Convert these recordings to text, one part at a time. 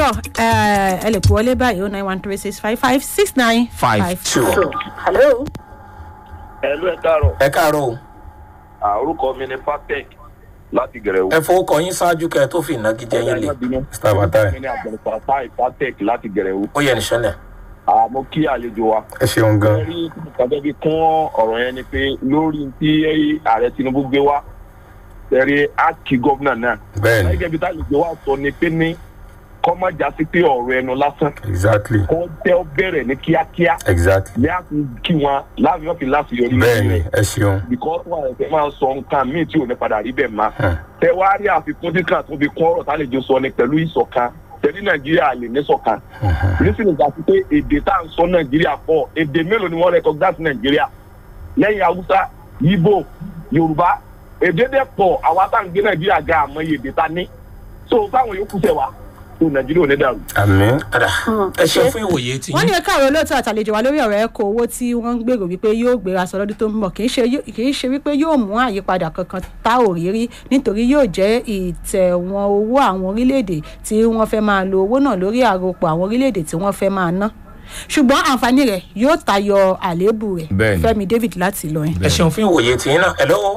tọ ẹ ẹ lè kú wọlé báyìí o nine one three six five five six nine Five two. hello. ẹlú ẹ káàárọ̀ ẹ káàárọ̀ o Ah, orúkọ mi ni fatec láti gẹrẹwu. ẹ fowókọ yín ṣáájú kẹ tó fi ìnagijẹ yín lé Mr. Fatai. mi ni àgbẹ̀fàtà fatec láti gẹrẹwu. ó yẹ nìṣẹlẹ mo kí àlejò wa. ẹ ṣeun gan. rí kàbẹ́ bí kún ọ̀rọ̀ yẹn ni pé lórí tí ààrẹ tinubu gbé wá tẹ̀rí ákì gómìnà náà. bẹ́ẹ̀ni gẹ́gẹ́ bí táyìgbé wa sọ ni pé ní kọ́ má já sí pé ọ̀rọ̀ ẹnu lásán exactly kọ́ tẹ́ ọ bẹ̀rẹ̀ ní kíákíá exactly ní àti kí wọn láàbí wọn fi láti yọrí bẹ́ẹ̀ni ẹ ṣeun. because wọn àìsàn máa sọ nǹkan míì tí ò ní padà rí bẹ́ẹ̀ máa Hmm. tẹ wá rí àfikún tí kan tó fi kún ọ̀rọ̀ tálejò sọ ni pẹ̀lú ìṣọ̀kan tẹ̀lé nàìjíríà lè ní ṣọ̀kan nísìnyí ìgbà tí pé èdè tá à ń sọ nàìjíríà pọ̀ èdè mélòó ni wọ́n recognize nàìjíríà lẹ́yìn haúsá yíbò yorùbá èdè dẹ̀ pọ̀ àwa tá à ń gbé nàìjíríà ga àmọ́ iye èdè ta ní so táwọn yòókù tẹ̀ wá tó nàìjíríà ò ní dàrú. àmì padà ẹ ṣe fún ìwòye tí wọ́n ní ẹ̀ka àrò olóòótọ́ àtàlejò wa lórí ọ̀rọ̀ ẹ̀kọ́ owó tí wọ́n ń gbèrò wípé yóò gbéra sọ lọ́dún tó ń bọ̀ kì í ṣe yó- kì í ṣe wípé yóò mú àyípadà kankan tá ò rí rí nítorí yóò jẹ́ ìtẹ̀wọ̀n owó àwọn orílẹ̀-èdè tí wọ́n fẹ́ máa lo owó náà lórí àròpọ̀ àwọn orílẹ̀-èdè tí wọ́n fẹ́ máa ná ṣùgbọ́n àǹfààní rẹ̀ yóò tayọ àléébù rẹ̀ Bẹ́ẹ̀ni. fẹ́mi david láti lọ yẹn. ẹ ṣeun fún ìwòye tí yín náà ẹ lọ́wọ́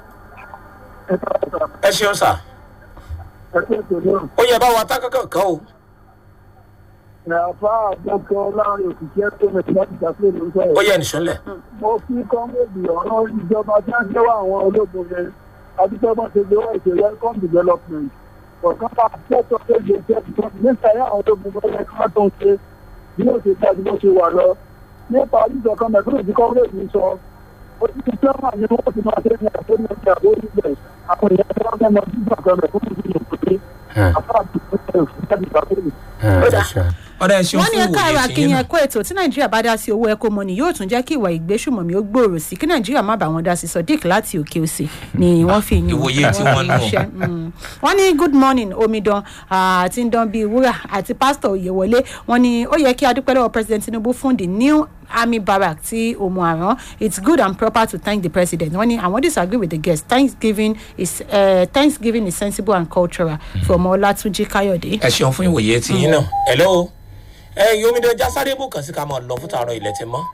ẹ ṣeun sà ó yẹ bá wa tá kankan kan o àfa àgbẹ̀kọ láàrin òṣìṣẹ́ tó mẹ́tì láti ṣàfihàn ló sọ̀rọ̀. ó yẹ nìṣọlẹ mo fi kọ́mẹ́dì ọ̀rọ̀ ìjọba tí wọ́n jẹ́wọ́ àwọn ológun yẹn adúgbò bá ṣe gbéwọ́ ìṣe welcome development ọ̀kan bá tẹ́tọ́ tó ṣe ṣe nípa ẹ̀ àwọn ológun bá yẹ ká tó ń ṣe bí ó ṣe dájú bó ṣe wà lọ nípa ìjọkan mẹ́tọ́rọ̀ tí kọ́mẹ́dì sọ ó ti ti sẹ́wọ̀n ní wọ́n ti máa ṣe ní àtó ní ọjà àbó níbẹ̀ àwọn èèyàn tí wọ́n fẹ́ mọ bí ìjọkan mẹ́tọ́rọ̀ tí yóò pé àfa àti ìpínlẹ̀ òṣìṣẹ́ ìgbàgbọ́ ẹ ṣeun. ọ̀dà ẹ ṣeun wọ́n ní fún ẹ̀ka àrò ìwòye tí yín akínyìn náà ẹ̀kọ́ ètò tí nàìjíríà bá dá sí owó ẹ̀kọ́ mọ́ni yóò tún jẹ́ kí ìwà ìgbésùmọ̀mí ó gbòòrò sí kí nàìjíríà má bá wọn dá sí sodiq láti òkè òsì ni wọ́n fi yín ìwòye tí wọ́n nù. iṣẹ́, mm. wọ́n ní good morning omidan ah, àti ndán bíi wúrà àti pásítọ̀ oyèwọlé wọ́n ní ó yẹ kí adúpẹ́ lọ́wọ́ president tinubu fún the new army barrack tí òmù àrán it's good and proper to thank the president wọ́n ní àwọn disagree with the guest thanksgiving is uh, thanksgiving is sensible and cultural from ọlátúnjí káyọ̀dé. ẹ ṣeun fún ìwòye tí yín náà ẹ lọ́wọ́ ẹ yomidan jásáré bù kàn sí ká máa lọ fún tààrọ ilẹ̀ tí mọ́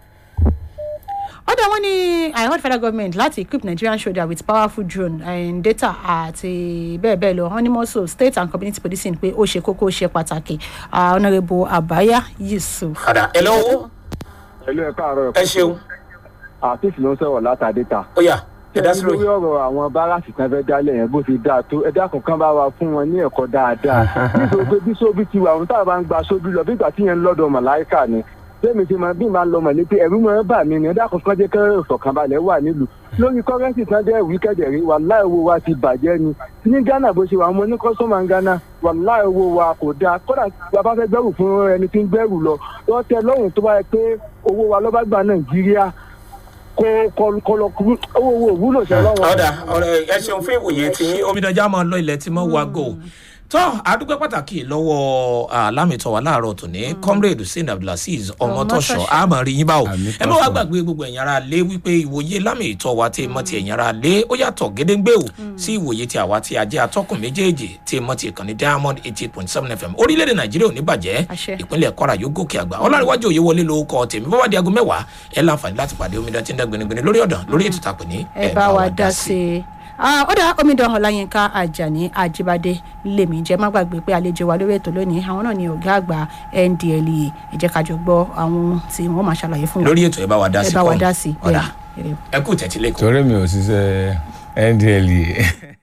ọ̀dọ̀ wọn ní i heard federal government láti equip nigerian soldier with powerful drone and data àti bẹ́ẹ̀ bẹ́ẹ̀ lọ wọn ní mọ́sọ̀ state and community policing pé ó ṣe kókó ó ṣe pàtàkì Ah, honourable abaya yusuf. padà ẹ lọ́wọ́ ẹlú ẹ káàárọ̀ ẹ ṣeun àtìsí ló ń sọ̀rọ̀ látàdé ta. ó yà ẹ dá sí lórí lóyún ọ̀rọ̀ àwọn báràsì kan fẹ́ dálẹ̀ yẹn bó ti dáa tó ẹ dákun kan bá wa fún wọn ní ẹ̀kọ́ dáadáa nítorí pé bí sóbì ti wà àwọn táwọn bá ń gba sóbì lọ bí ìgbà tí yẹn ń lọ́dọ̀ màláìkà ni bẹ́ẹ̀ mi ti máa bí màá lọ mọ̀ ní pé ẹ̀rú mọ̀ ẹ́ bà mí ni ẹ dákun kan jẹ́ kẹ́rẹ́ ìfọ̀kànbalẹ̀ wà nílùú lórí kọ́rẹ́ǹsì kan dẹ́ wíkẹ́dẹ̀ rí wàláì owó wa ti bàjẹ́ ni ní ghana bó ṣe wà àwọn ní kọ́sọ́mà ń ghana wàláì owó wa kò dáa kódà bàbá fẹ́ gbẹ́rù fún ẹni tí ń gbẹ́rù lọ wọ́n tẹ lọ́rùn tó bá yẹ pé owó wa lọ́ bá gbà nàìjíríà kó kọlọ owó owó òwúlò ṣe lọ́wọ́. ọ̀dà ọ̀rẹ́ ẹ ṣeun fún ìwòye tí yín omidan já máa lọ ilẹ̀ tí mọ́ wa go tọ́ àdúgbò pàtàkì lọ́wọ́ alámìtọ́ wa láàárọ̀ tòní comrade hussein abdulaziz ọmọtọ́ṣọ Ọmọtọ́ṣọ. àmọ́ rí yín báwo Àmì ẹ má wá tọ́ṣọ. gbàgbé gbogbo ẹ̀yìn ara lé wípé ìwòye lámìtọ́ wa tí mọ́ ti ẹ̀yìn ara lé ó yàtọ̀ gédéǹgbé o sí ìwòye tí àwa tí a jẹ́ atọ́kùn méjèèjì tí mọ́ ti ìkànnì diamond eighty point seven fm orílẹ̀-èdè nàìjíríà ò ní bàjẹ́ Àṣẹ. ìpínlẹ̀ kwara yóò gòkè àgbà ọlárẹ̀wájú òye wọlé lórúkọ tèmi bọ́wá di aago mẹ́wàá ẹ láǹfààní láti pàdé omidan tí ń dá gbinigbini lórí ọ̀dàn lórí ètò ìtàpè ní ẹ bá wa dá sí i. Ah, ó dá omidan ọláyínká ajani ajibade lèmi jẹ má gbàgbé pé àlejò wa lórí ètò lónìí àwọn náà ni ọgá àgbà ndlea ẹ jẹ́ ká jọ gbọ́ àwọn ohun tí wọ́n máa ṣàlàyé fún wa lórí ètò ẹ bá wa dá ẹ sí bá wa kọ́ọ̀nù. dá sí i ọ̀dà bẹ́ẹ̀ ni. ẹ kú tẹ̀tí lẹ́kọ̀ọ́. torí mi ò ṣiṣẹ́ ndla